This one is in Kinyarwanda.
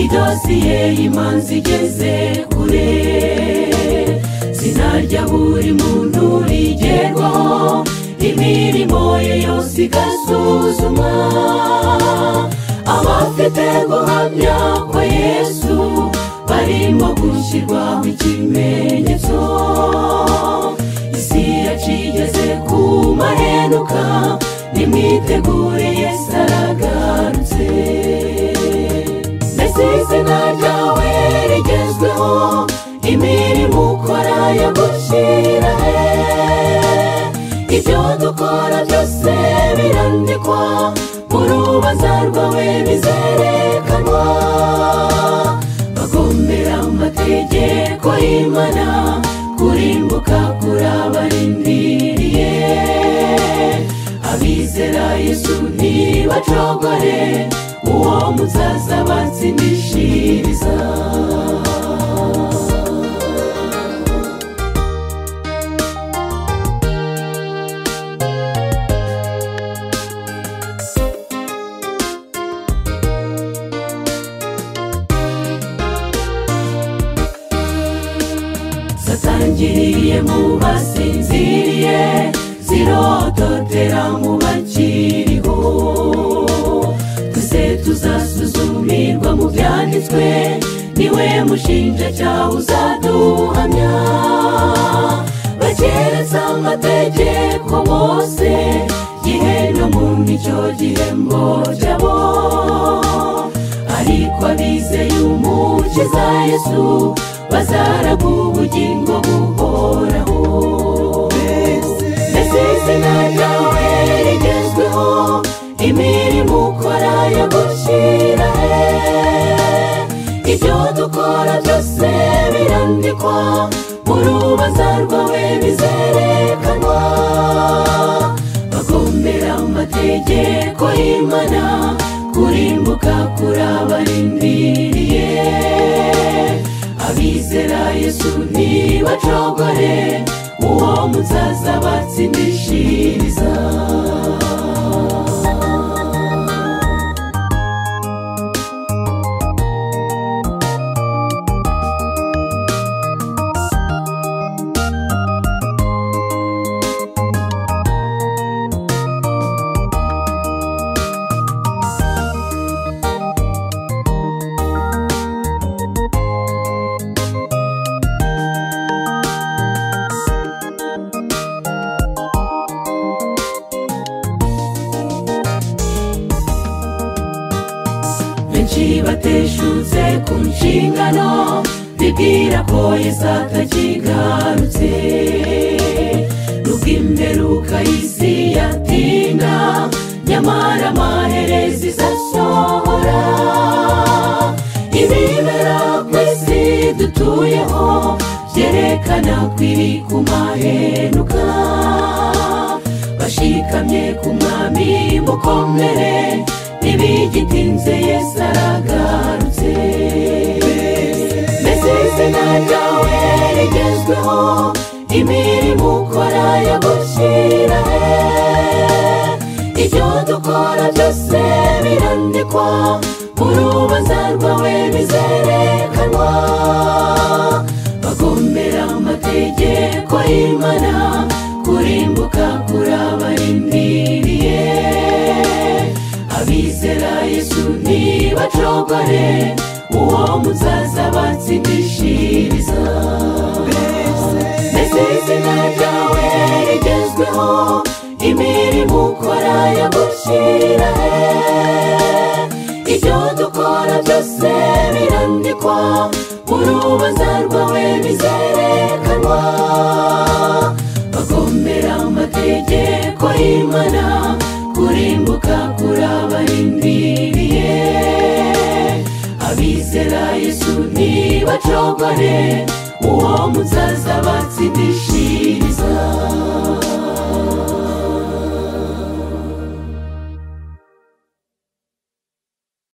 dosiye y'imanza igeze kure sinarya buri muntu rigerwaho imirimo ye yose igasuzumwa abafite guhamya kwa yesu barimo gushyirwaho ikimenyetso isi yacu igeze ku maheruka nimwitegure yesu aragarutse mbese izina ryawe rigezweho imirimo ukora yagushyirahe ibyo dukora byose birandikwa mu rubanza rwawe bizerekanwa bagomera amategeko y'imana kurimbuka kurabarindiriye abizera yesu ntibacogore uwo muzaza batsindishiriza satangiriye mu basinziriye zirototera mu bakiriho twese tuzasuzumirwa mu byanditswe niwe mushinjacyaha uzaduhamya bakereza amategeko bose gihe no mu nicyo gihembo cyabo ariko abizeye umukiza yesu bazaraga ubugingo buhoraho mbese izina ryawe rigezweho imirimo ukora yagushyira he ibyo dukora byose birandikwa mu rubanza rwawe bizerekanwa bagomera amategeko y'imana kurimbuka kurabarindiriye abizera yesu ntibacogore uwo muzaza batsindishiriza benshi bateshutse ku nshingano bibwira ko yesu atakigarutse rukimberuka isi yatinda nyamara amaherezi izasohora ibibera ku isi dutuyeho byerekana ko iri ku maheruka bashikamye ku mwami mukomere ntibigitinze yesu aragarutse mbese izina ryawe rigezweho imirimo ukora yagushyira he ibyo dukora byose birandikwa mu rubanza rwawe bizerekanwa bagomera amategeko y'imana kurimbuka kurabarindiriye abizera yesu ntibacogore uwo muzaza batsindishiriza mbese izina ryawe rigezweho imirimo ukora yagushyira he ibyo dukora byose birandikwa mu rubanza rwawe bizerekanwa bagomera amategeko y'imana kurimbuka kurabarindiriye abizera yesu ntibacogore uwo muzaza batsindisha